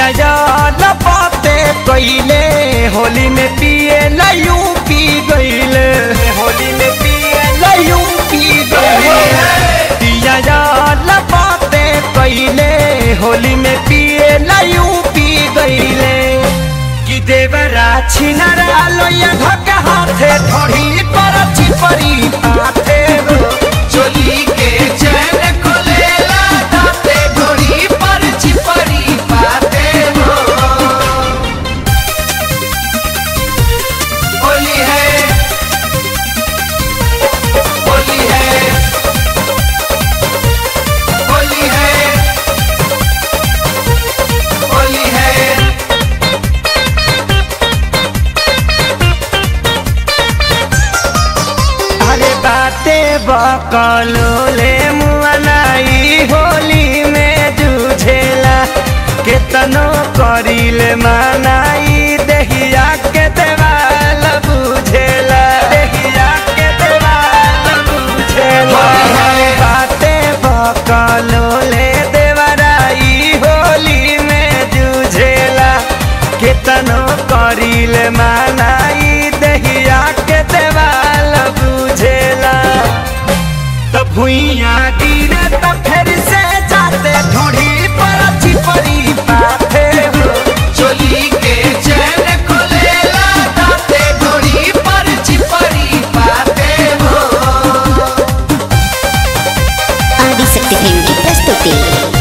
याद बाते कइले होली में पिए लयू पी गइले होली में पिए लयू पी गइले पिया याद बाते कइले होली में पिए लयू पी गइले कि देवरा छिनरा लोया धक्का हाथे थोड़ी पर चिपरी पाथे हो चोली के चैन खोलेला दाते घोड़ी पर चिपरी पाते हो होली है होली है होली है होली है अरे बाते बकलो ले मुआनाई होली में जूझेला केतनो करिले मानाई देहिया के देवाल बुझेला देहिया के देवाल बुझेला बाते बकलो ले देवराई होली में जूझेला केतनो करिले मानाई देहिया के देवाल बुझेला त भुइया गिरे त फेर से जाते ढोढ़ी पर चिपरी पाथे हो चोली के चैन खोलेला दाते घोड़ी पर चिपरी पाते हो ఆదిశక్తి ఫిల్మ్కి ప్రస్తుతి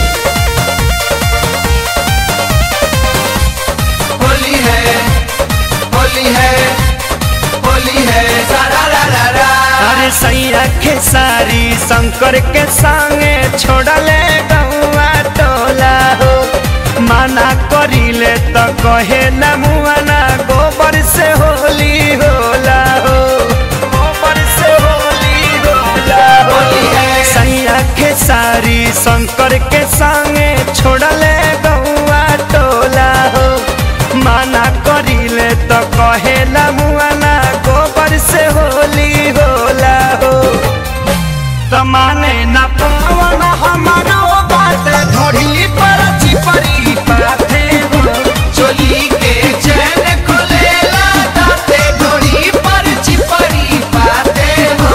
होली है होली है होली है सारा रा रा रा अरे सैया के सारी शंकर के संगे छोड़ले गौआ टोला हो माना करिले त कहे न मुआना गोबर से होली होला हो गोबर से होली होला हो होली है। सैया के सारी शंकर के संगे छोड़ले गौआ टोला हो माना करिले त कहे न मुआना गोबर से होली होला हो त माने न पावन हमारो बात ढोढ़ी पर चिपरी पाथे हो चोली के चैन खोलेला दाते घोड़ी पर चिपरी पाते हो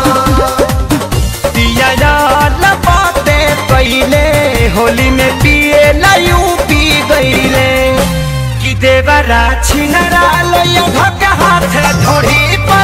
दिया याद बाते पहले होली में पिए लयू पी गईले कि देवरा छिनरा लोया धक्का हाथ ढोढ़ी पर